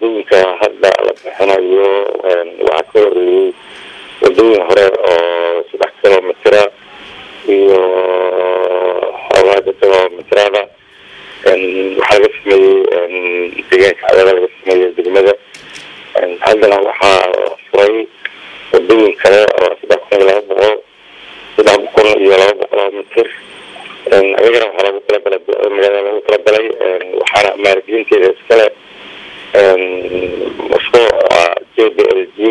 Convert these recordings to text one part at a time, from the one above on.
wadooyinka hadda la bixinayo waxaa ka horeeyey wadooyin hore oo saddex kilomitira iyo xoogaada kilomitirada waxaa laga sameeyey deegaanka cadaada laga sameeyey degmada haddana waxaa furay wadooyin kale oo saddex kun iyo laba boqol saddex kun iyo laba boqol oo mitir ayagana waxaa lagu talagalay magaalada lagu talagalay waxaana maalgelinteeda iskale mashruuca j b l g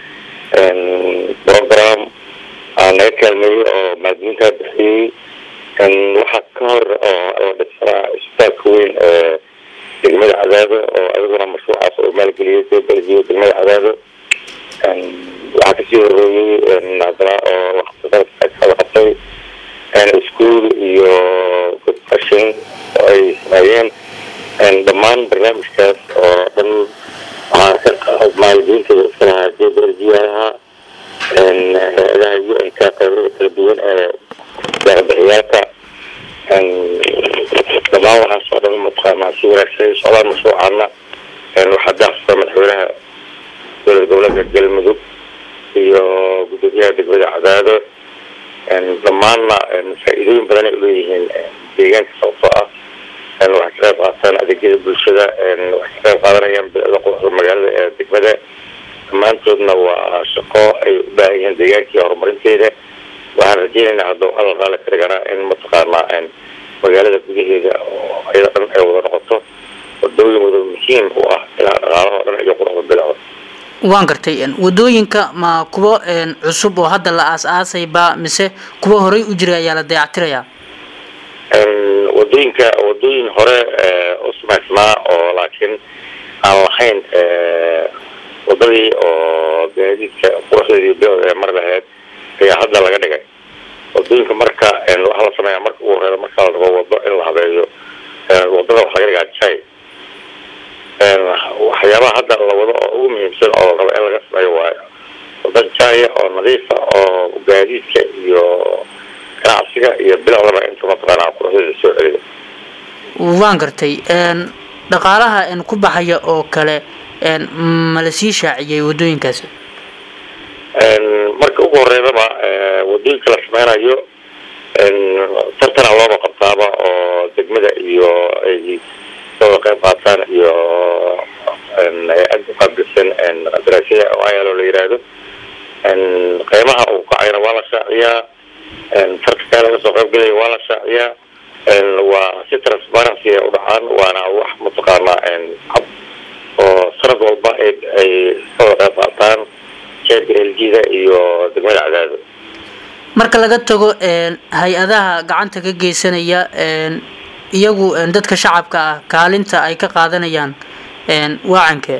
program naga kaalmeeyey oo maalgelintaa bixiyey waxaa ka hor oo la dhisaa isbitaalka weyn ee degmada cadaado oo ayaguna mashruucaas oo maalgeliyey j b l g degmada cadaado waxaa kasii horeeyey haddana oo la qabtay ischool iyo godfashin oo ay sameeyeen dhammaan barnaamijkaas oo dhan waxaa ka maalgelinteeda iska lahaa j b l g ahaa hay-adaha u n k qaybada kala duwan ee deeqbixiyaalka dhammaan waxaas oo dhan mataqaanaa si wanaagsan socdaan mashruucaana waxaa daafsa madaxweynaha dowlad goboleedka galmudug iyo gudoomiyaha degmada cadaado dhammaanna faa-iidooyin badan ay uleeyihiin deegaanka sababtoo ah waxay ka qayb qaataan adeegyada bulshada waxay ka qayb qaadanayaan bilicda quruxda magaalada ee degmada dhammaantoodna waa shaqo ay u baahan yihiin deegaankii horumarinteeda waxaan rajeynaynaa hadduu hadal qaali ka dhigana in mataqaanaa magaalada gudaheeda oo ayada dhan ay wada noqoto wadooyin wada muhiim u ah ilaa dhaqaalaha o dhan iyo quruxda bilicda waan gartay wadooyinka ma kuwo cusub oo hadda la aas-aasayba mise kuwa horey u jiray ayaa la dayactirayaa wadooyinka wadooyin hore oo samaysnaa oo laakiin aan lahayn wadadii oo gaadiidka quruxdeedii bilowda ee mar laheyd ayaa hadda laga dhigay wadooyinka marka waxaa la sameeyaa marka ugu horeeya marka la rabo wado in la habeeyo wadada waxa laga dhigaa jay waxyaabaha hadda la wado oo ugu muhiimsan oo la rabo in laga sameeyo waayo wada jaya oo nadiifa oo gaadiidka iyo ganacsiga iyo bilowdaba inta mataqaanaa quruxdeeda soo celiyo waan gartay dhaqaalaha ku baxaya oo kale ma la sii shaaciyey wadooyinkaasi marka ugu horeydaba wadooyinka la sameynayo tartana looba qabtaaba oo degmada iyo ay soo qayb qaataan iyo hay-ad uqaabilsan daraasada ayalo la yiraahdo qiimaha uu kacayna waa la shaaciyaa tartankaa laga soo qayb gelaya waa la shaaciyaa waa si transparency ay u dhacaan waana wax mataqaanaa cab oo sanad walba ay soo qayb qaataan j b l g da iyo degmada cadaado marka laga tago hay-adaha gacanta ka geysanaya iyagu dadka shacabka ah kaalinta ay ka qaadanayaan waacankee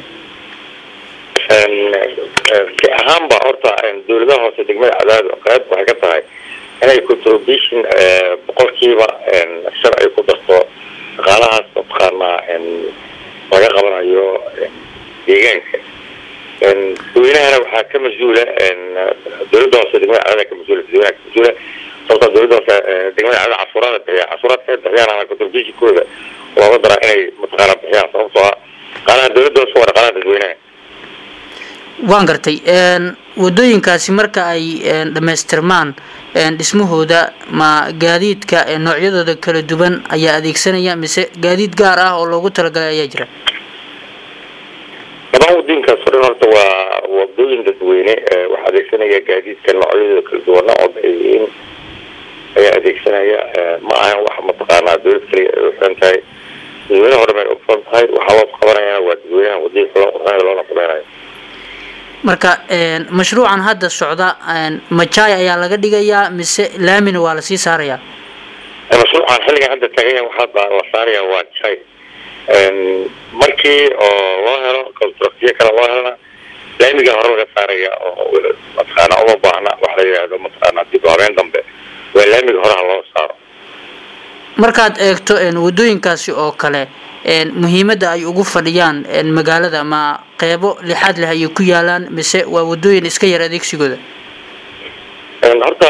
si ahaanba horta dawladaha hoose degmada cadaado qayb waxay ka tahay inay contribution boqolkiiba shar ay ku darto dhaqaalahaas mataqaanaa laga qabanayo deegaanka dadweynahana waxaa ka mas-uula dawladda hoose degmada cadaada ka mas-uula dadweynaha ka mas-uula sababta dawladda hoose degmada cadaada cashuuraada bixiya cashuuraadka ay bixiyaan ama contributionkooda looga daraa inay mataqaanaa bixiyaan sababtoo ah dhaqaalaha dawladda hoose waa dhaqaalaha dadweynaha waan gartay wadooyinkaasi marka ay dhamaystirmaan dhismahooda ma gaadiidka noocyadooda kala duwan ayaa adeegsanaya mise gaadiid gaar ah oo loogu talagalay ayaa jira dhammaan wadooyinkaas o dhan horta waa wadooyin dadweyne waxaa adeegsanaya gaadiidka noocyadooda kala duwana oo bayihiin ayaa adeegsanaya ma ahan wax mataqaanaa dawlad kaliya ay uxiran tahay dadweyne hore may ufuran tahay waxaa loo qabanayana waa dadweynaha wadooyin loo qurxanayo loona sameynayo marka mashruucan hadda socda majaay ayaa laga dhigayaa mise laamina waa lasii saarayaa mashruucan xilligan hadda tagaya waxaa la saaraya waa jay markii oo loo helo constructiyo kale loo helana laamiga hore laga saaraya oo mataqaana uma baahna waxa la yidhaahdo mataqaana dib u habeen dambe waa laamiga horeha loo saaro markaad eegto wadooyinkaasi oo kale muhiimadda ay ugu fadhiyaan magaalada ma qeybo lixaad leh ayay ku yaalaan mise waa wadooyin iska yar adeegsigooda horta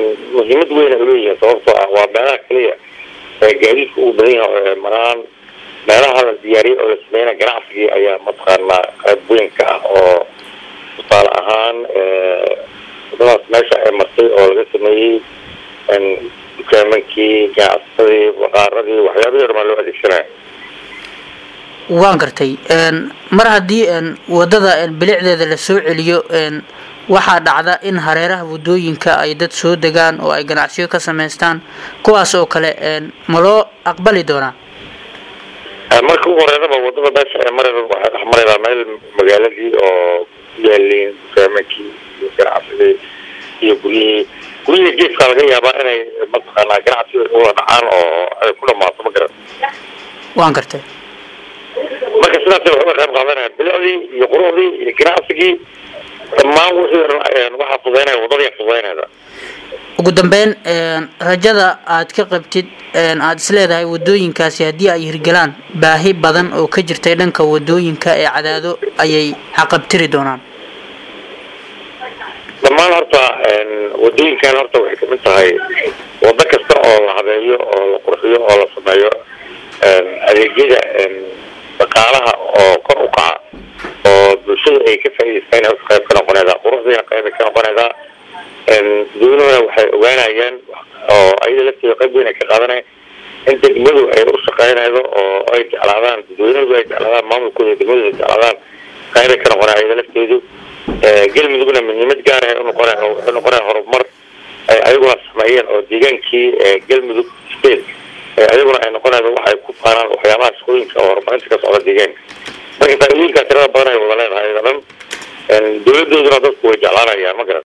muhiimad weyn ay uleeyihiin sababtoo ah waa meelaha keliya ee gaadiidka ugu badan yahay maraan meelaha la diyaariyay oo la sameynaya ganacsigii ayaa mataqaanaa qayb weyn ka ah oo tusaale ahaan wadadaas meesha ay martay oo laga sameeyey dukaamankii ganacsadii baqaaradii waxyaabihii hormaa loo adeegsanaya waan gartay mar haddii wadada bilicdeeda la soo celiyo waxaa dhacda in hareeraha wadooyinka ay dad soo degaan oo ay ganacsiyo ka samaystaan kuwaas oo kale ma loo aqbali doonaa marka ugu horeydaba wadada meesha ee marayba waxay dhex maraydaa meel magaaladii oo ku yaaliin dukaamankii iyo ganacsigii iyo guryihii guryihii geeskaa laga yaabaa inay mataqaanaa ganacsi ula dhacaan oo ay ku dhamaato ma garan waan gartay marka sidaas waxay uga qayb qaadanaya bilicdii iyo quruxdii iyo ganacsigii dhammaan wixii waxaa fudaynaya wadadii fudaynayda ugu dambeyn rajada aad ka qabtid aada is leedahay wadooyinkaasi haddii ay hirgalaan baahi badan oo ka jirtay dhanka wadooyinka ee cadaado ayay xaqabtiri doonaan dhammaan horta wadooyinkan horta waxay kamid tahay wado kasta oo la habeeyo oo la qurxiyo oo la sameeyo adeegyada dhaqaalaha oo kor u kaca oo bulshada ay ka faa'idaystaan horta qayb ka noqonaydaa quruxdiina qayb ay ka noqonaydaa dadweynuhuna waxay ogaanayaan oo ayada lafteeda qayb weyn ay ka qaadanaya in degmadu ay u shaqeynaydo oo ay jeclaadaan dadweynuhu ay jeclaadaan maamulkooda degmadu ay jeclaadaan qayb ay ka noqonaya ayada lafteedu galmudugna muhiimad gaar ah unoqona wuxuu noqonaya horumar ay ayaguna sameeyeen oo deegaankii galmudug state ayaguna ay noqonaydo waxay ku faanaan waxyaabaha shaqooyinka oo horumarinta ka socda deegaanka marka faa'iidooyinkaa tirada badan ay wada leedahay ayada dhan dawladooduna dadku way jeclaanayaan ma garan